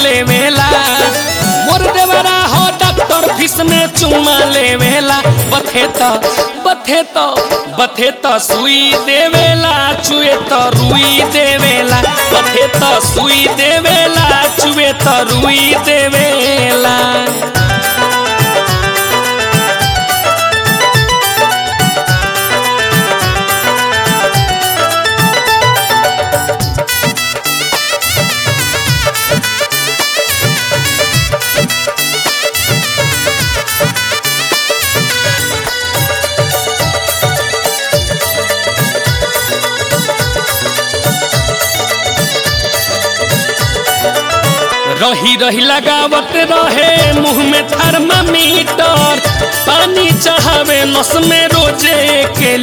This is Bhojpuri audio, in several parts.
लेवेला मोर देवरा हो डॉक्टर फीस में चुमा लेवेला बथे त बथे त बथे त सुई देवेला चुए त रुई देवेला बथे त सुई देवेला चुए त रुई देवेला रही रही लगावत रहे मुंह में थर्मामीटर पानी चढ़ावे नस में रोजे के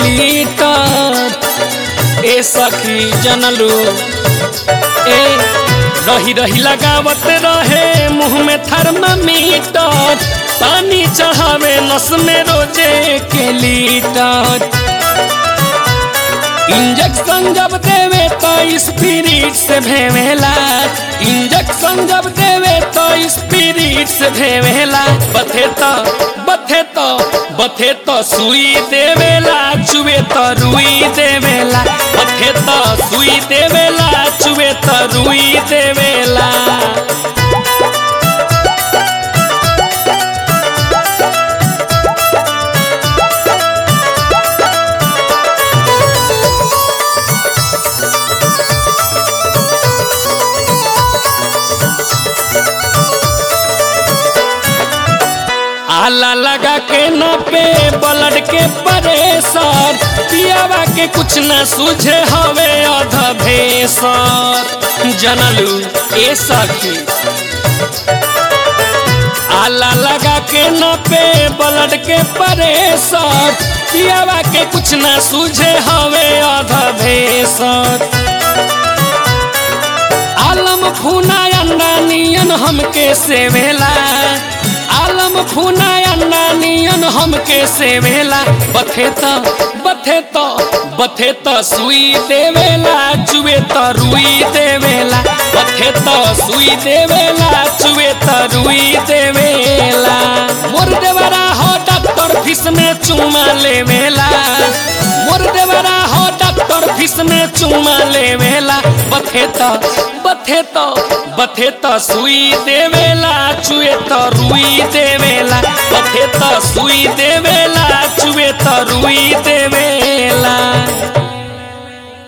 लीटर ए सखी जनलू ए रही रही लगावत रहे मुंह में थर्मामीटर पानी चढ़ावे नस में रोजे के लीटर इंजेक्शन जब देवे तो स्पिरिट से भेवेला इंजेक्शन जब देवे तो स्पिरिट से भेवेला बथे तो बथे तो बथे तो सुई देवेला चुवे तो रुई देवेला बथे तो सुई देवेला चुवे तो रुई देवेला आला लगा के न पे ब्लड के परेसर पियावा के कुछ न सूझे हवे अध भेसर जनलू ए सखी आला लगा के न पे ब्लड के परेसर पियावा के कुछ न सूझे हवे अध भेसर आलम फूना अंडा नियन हमके सेवेला आलम फूना अंडा नियन हमके सेवेला बथे त बथे त बथे त सुई देवेला चुए त रुई देवेला बथे त सुई देवेला चुए त रुई देवेला मोर देवरा हो डॉक्टर फीस में चुमा लेवेला मोर देवरा हो डॉक्टर फीस में चुमा लेवेला बथे त बथे त बथे त सुई देवेला चुए त रुई देवेला बथे त सुई देवे